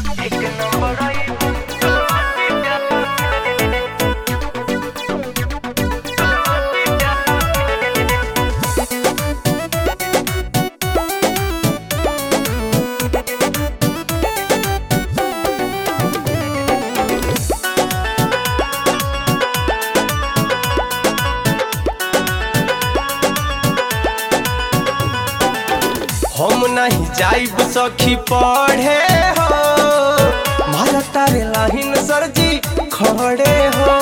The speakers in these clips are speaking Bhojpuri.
हम नहीं जाइब सखी पढ़े हो मारा तारे लाहिन सरजी खड़े हो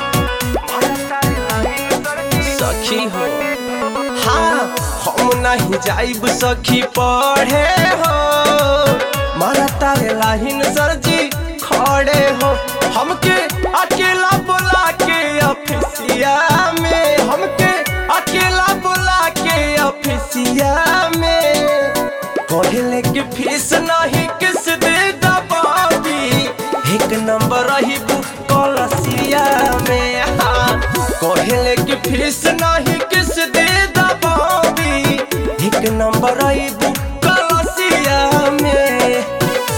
सखी हो हाँ हम नहीं जाइब सखी पढ़े हो मारा तारे लाहिन सरजी खड़े हो हमके अकेला बुला के ऑफिसिया में हमके अकेला बुला के ऑफिसिया में कहले कि फीस नहीं किस दे दबावी एक नंबर रही कलसिया में हाँ कहले कि फीस नहीं किस दे दबावी एक नंबर रही कलसिया में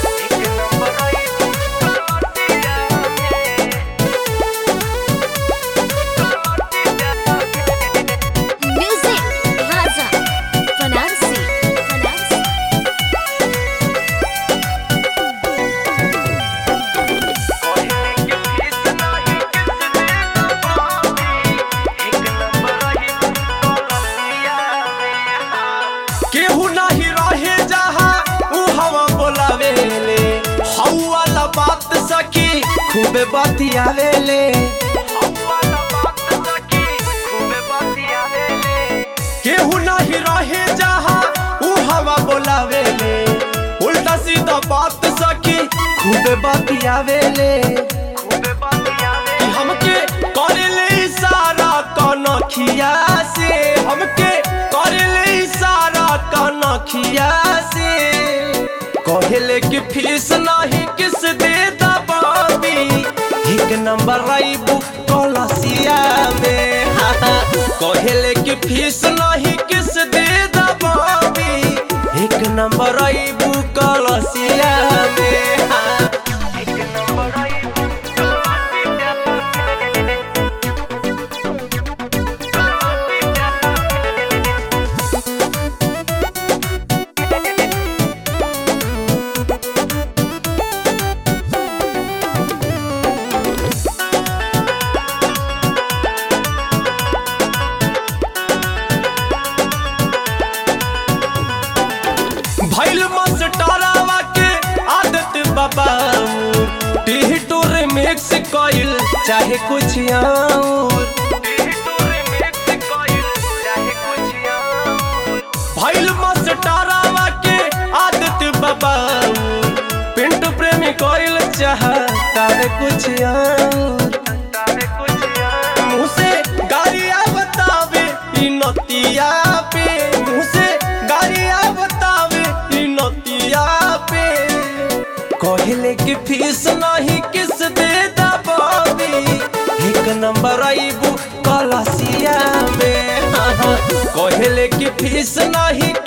Music Plaza Fanansi Fanansi केहू नहीं रहे जहाँ ऊ हवा बोलावेले हऊ वाला बात सखी खूबे बतियावेले केहू नहीं रहे जहाँ ऊ हवा बोलावेले उल्टा सीधा बात सखी खूबे बतियावेले कि हमके करेले इशारा कनखिया से हमके करेले इशारा कनखिया से कहले कि फीस नहीं किस दे दबावी एक नंबर राइबू कलसिया में हाँ, हाँ। कहले कि फीस नहीं किस दे दबावी एक नंबर राइबू कलसिया में हाँ। भैल मस्टरावा के आदत बाबा टीह टोर मिक्स कइल चाहे कुछ और भैल मस्टरावा के आदत बाबा पिंटू प्रेमी कइल चाहे कुछ और मुँह से गालियाँ बतावे ई नतिया पे मुँह से गालियाँ बतावे ई नतिया पे कहले कि फीस नहीं किस दे दबावी एक नंबर आईबू कलसिया में हाँ, हाँ। कहले कि फीस नहीं